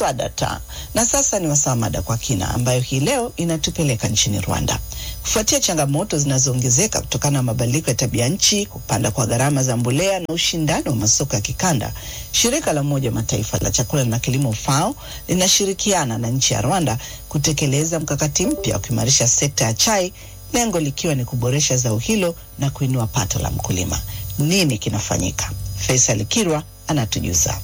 Swadata. Na sasa ni wasaa mada kwa kina, ambayo hii leo inatupeleka nchini Rwanda. Kufuatia changamoto zinazoongezeka kutokana na mabadiliko ya tabia nchi, kupanda kwa gharama za mbolea na ushindani wa masoko ya kikanda, shirika la Umoja wa Mataifa la chakula na kilimo FAO linashirikiana na nchi ya Rwanda kutekeleza mkakati mpya wa kuimarisha sekta ya chai, lengo likiwa ni kuboresha zao hilo na kuinua pato la mkulima. Nini kinafanyika? Faisal Kirwa anatujuza.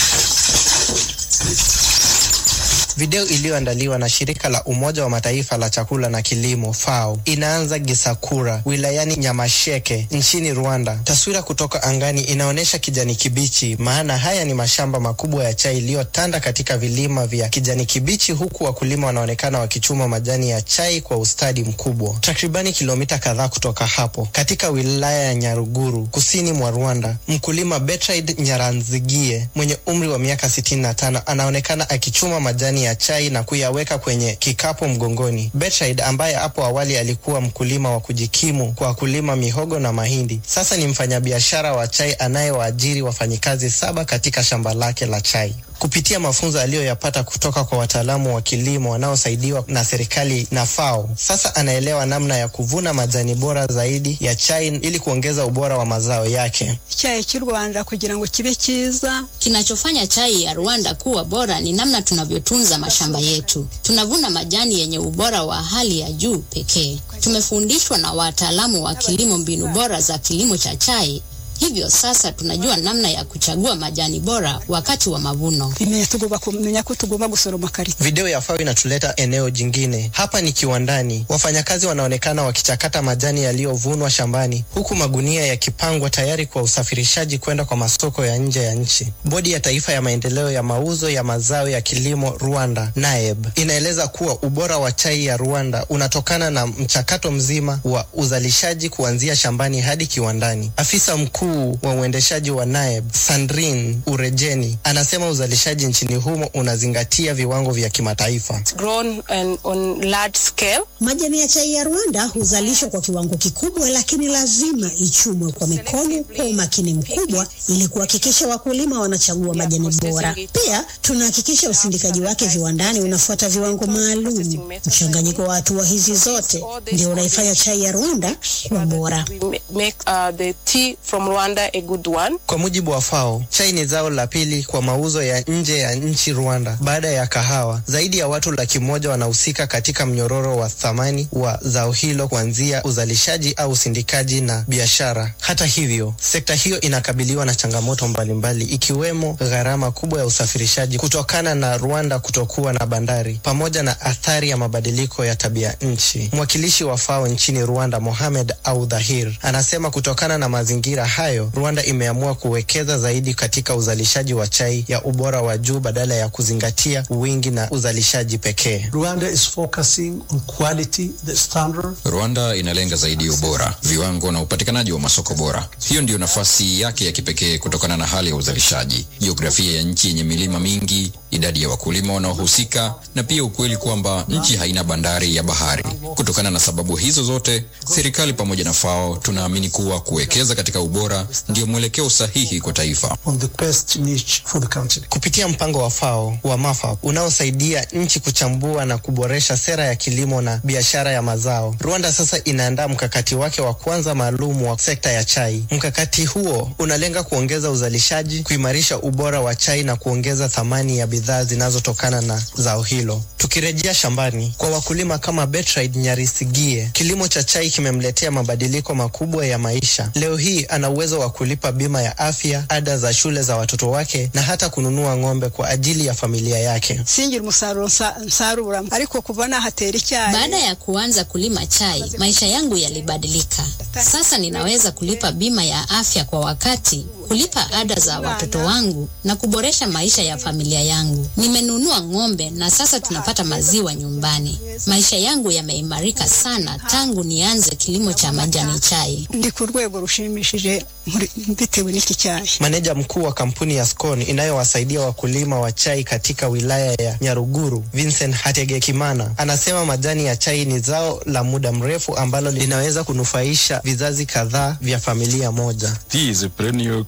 Video iliyoandaliwa na shirika la Umoja wa Mataifa la chakula na kilimo FAO inaanza Gisakura wilayani Nyamasheke nchini Rwanda. Taswira kutoka angani inaonyesha kijani kibichi, maana haya ni mashamba makubwa ya chai iliyotanda katika vilima vya kijani kibichi, huku wakulima wanaonekana wakichuma majani ya chai kwa ustadi mkubwa. Takribani kilomita kadhaa kutoka hapo, katika wilaya ya Nyaruguru kusini mwa Rwanda, mkulima Bertrand Nyaranzigie mwenye umri wa miaka 65 anaonekana akichuma majani ya chai na kuyaweka kwenye kikapu mgongoni. Bertrand ambaye hapo awali alikuwa mkulima wa kujikimu kwa kulima mihogo na mahindi, sasa ni mfanyabiashara wa chai anayewaajiri wafanyikazi saba katika shamba lake la chai. Kupitia mafunzo aliyoyapata kutoka kwa wataalamu wa kilimo wanaosaidiwa na serikali na FAO, sasa anaelewa namna ya kuvuna majani bora zaidi ya chai ili kuongeza ubora wa mazao yake. icyayi cy'u Rwanda kugira ngo kibe cyiza. Kinachofanya chai ya Rwanda kuwa bora ni namna tunavyotunza mashamba yetu. Tunavuna majani yenye ubora wa hali ya juu pekee. Tumefundishwa na wataalamu wa kilimo mbinu bora za kilimo cha chai. Hivyo sasa tunajua namna ya kuchagua majani bora wakati wa mavuno. Bimenya tugomba kumenya ko tugomba gusoroma kare. Video ya FAO inatuleta eneo jingine. Hapa ni kiwandani. Wafanyakazi wanaonekana wakichakata majani yaliyovunwa shambani, huku magunia yakipangwa tayari kwa usafirishaji kwenda kwa masoko ya nje ya nchi. Bodi ya Taifa ya Maendeleo ya Mauzo ya Mazao ya Kilimo Rwanda, NAEB, inaeleza kuwa ubora wa chai ya Rwanda unatokana na mchakato mzima wa uzalishaji kuanzia shambani hadi kiwandani. Afisa mkuu wa uendeshaji wa NAEB Sandrine Urejeni anasema uzalishaji nchini humo unazingatia viwango vya kimataifa. grown and on large scale. Majani ya chai ya Rwanda huzalishwa kwa kiwango kikubwa, lakini lazima ichumwe kwa mikono kwa umakini mkubwa ili kuhakikisha wakulima wanachagua majani bora. Pia tunahakikisha usindikaji wake viwandani unafuata viwango maalum. Mchanganyiko wa hatua hizi zote ndio unaifanya chai ya Rwanda kuwa bora. We ma- make uh, the tea from Rwanda a good one. Kwa mujibu wa FAO, chai ni zao la pili kwa mauzo ya nje ya nchi Rwanda baada ya kahawa. Zaidi ya watu laki moja wanahusika katika mnyororo wa thamani wa zao hilo kuanzia uzalishaji au usindikaji na biashara. Hata hivyo, sekta hiyo inakabiliwa na changamoto mbalimbali ikiwemo gharama kubwa ya usafirishaji kutokana na Rwanda kutokuwa na bandari pamoja na athari ya mabadiliko ya tabia nchi. Mwakilishi wa FAO nchini Rwanda, Mohamed Audhahir, anasema kutokana na mazingira hayo, Rwanda imeamua kuwekeza zaidi katika uzalishaji wa chai ya ubora wa juu badala ya kuzingatia wingi na uzalishaji pekee. Rwanda is focusing on quality, the standard. Rwanda inalenga zaidi ubora, viwango na upatikanaji wa masoko bora. Hiyo ndiyo nafasi yake ya kipekee kutokana na hali ya uzalishaji, jiografia ya nchi yenye milima mingi, idadi ya wakulima wanaohusika, na pia ukweli kwamba nchi haina bandari ya bahari. Kutokana na sababu hizo zote, serikali pamoja na FAO tunaamini kuwa kuwekeza katika ubora ndio mwelekeo sahihi kwa taifa. on the best niche for the country. Kupitia mpango wa FAO wa MAFAP unaosaidia nchi kuchambua na kuboresha sera ya kilimo na biashara ya mazao, Rwanda sasa inaandaa mkakati wake wa kwanza maalum wa sekta ya chai. Mkakati huo unalenga kuongeza uzalishaji, kuimarisha ubora wa chai na kuongeza thamani ya bidhaa zinazotokana na zao hilo. Tukirejea shambani, kwa wakulima kama Bertrand Nyarisigie, kilimo cha chai kimemletea mabadiliko makubwa ya maisha. Leo hii ana uwezo wa kulipa bima ya afya, ada za shule za watoto wake na hata kununua ng'ombe kwa ajili ya familia yake. Singira umusaruro nsa- nsarura ariko kuva nahatera icyayi Baada ya kuanza kulima chai, maisha yangu yalibadilika. Sasa ninaweza kulipa bima ya afya kwa wakati, kulipa ada za watoto wangu na kuboresha maisha ya familia yangu. Nimenunua ng'ombe na sasa tunapata maziwa nyumbani. Maisha yangu yameimarika sana tangu nianze kilimo cha majani chai. ndi ku rwego rushimishije muri- bitewe n'iki cyayi. Maneja mkuu wa kampuni ya Scone inayowasaidia wakulima wa chai katika wilaya ya Nyaruguru, Vincent Hategekimana, anasema majani ya chai ni zao la muda mrefu ambalo linaweza kunufaisha vizazi kadhaa vya familia moja. Tea is a perennial crop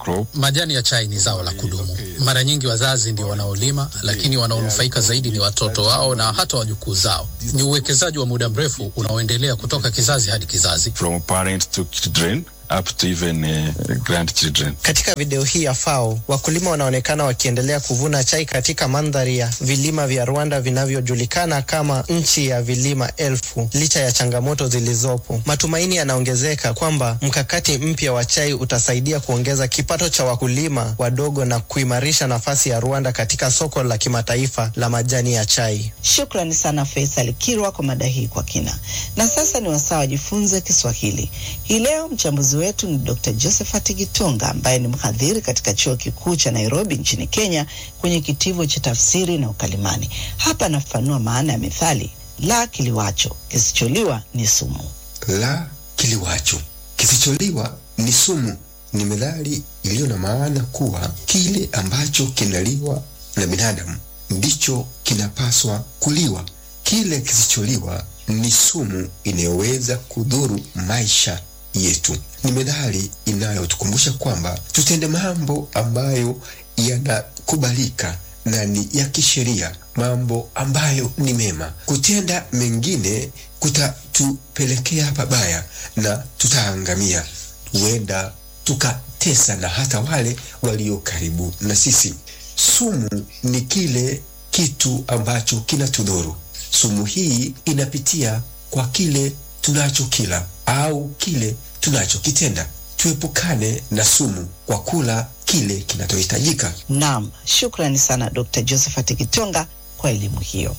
crop. Majani ya chai ni zao la kudumu. Mara nyingi wazazi ndio wanaolima, lakini wanaonufaika zaidi ni watoto wao na hata wajukuu zao. Ni uwekezaji wa muda mrefu unaoendelea kutoka kizazi hadi kizazi. From parents to children up to even uh, grandchildren. Katika video hii ya FAO, wakulima wanaonekana wakiendelea kuvuna chai katika mandhari ya vilima vya Rwanda vinavyojulikana kama nchi ya vilima elfu. Licha ya changamoto zilizopo, matumaini yanaongezeka kwamba mkakati mpya wa chai utasaidia kuongeza kipato cha wakulima wadogo na kuimarisha nafasi ya Rwanda katika soko la kimataifa la majani ya chai. Shukrani sana Faisal Kirwa kwa mada hii kwa kina. Na sasa ni wasaa wajifunze Kiswahili. Hii leo mchambuzi wetu ni Dr. Josephat Gitunga ambaye ni mhadhiri katika chuo kikuu cha Nairobi nchini Kenya kwenye kitivo cha tafsiri na ukalimani. Hapa anafafanua maana ya methali la kiliwacho kisicholiwa ni sumu. La kiliwacho kisicholiwa ni sumu ni methali iliyo na maana kuwa kile ambacho kinaliwa na binadamu ndicho kinapaswa kuliwa. Kile kisicholiwa ni sumu inayoweza kudhuru maisha yetu. Ni methali inayotukumbusha kwamba tutende mambo ambayo yanakubalika na ni ya kisheria, mambo ambayo ni mema. Kutenda mengine kutatupelekea pabaya na tutaangamia, huenda tukatesa na hata wale walio karibu na sisi. Sumu ni kile kitu ambacho kinatudhuru. Sumu hii inapitia kwa kile tunachokila au kile tunachokitenda. Tuepukane na sumu kwa kula kile kinachohitajika. Naam, shukrani sana Dr. Josephat Kitonga kwa elimu hiyo.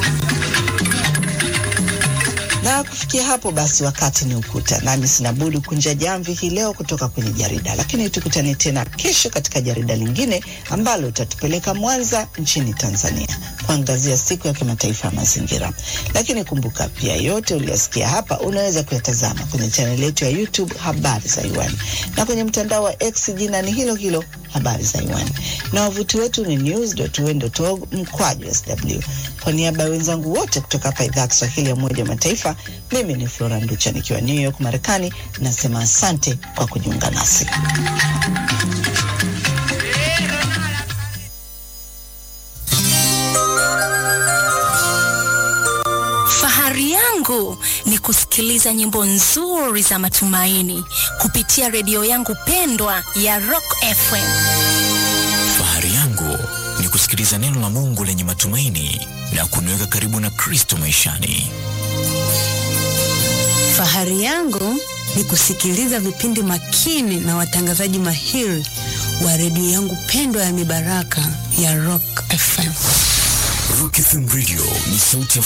Na kufikia hapo basi, wakati ni ukuta, nami sina budi kunja jamvi hii leo kutoka kwenye jarida, lakini tukutane tena kesho katika jarida lingine ambalo litatupeleka Mwanza nchini Tanzania kuangazia siku ya kimataifa ya mazingira. Lakini kumbuka pia, yote uliyosikia hapa unaweza kuyatazama kwenye chaneli yetu ya YouTube Habari za UN na kwenye mtandao wa X jina ni hilo hilo Habari za UN, na wavuti wetu ni news.un.org mkwaju sw. Kwa niaba ya wenzangu wote kutoka hapa idhaa ya Kiswahili ya Umoja wa Mataifa, mimi ni Flora Nducha nikiwa New York Marekani, nasema asante kwa kujiunga nasi. Fahari yangu ni kusikiliza nyimbo nzuri za matumaini kupitia redio yangu pendwa ya Rock FM. Fahari yangu ni kusikiliza neno la Mungu lenye matumaini na kuniweka karibu na Kristo maishani. Fahari yangu ni kusikiliza vipindi makini na watangazaji mahiri wa redio yangu pendwa ya mibaraka ya Rock FM. Rock FM Radio ni sauti ya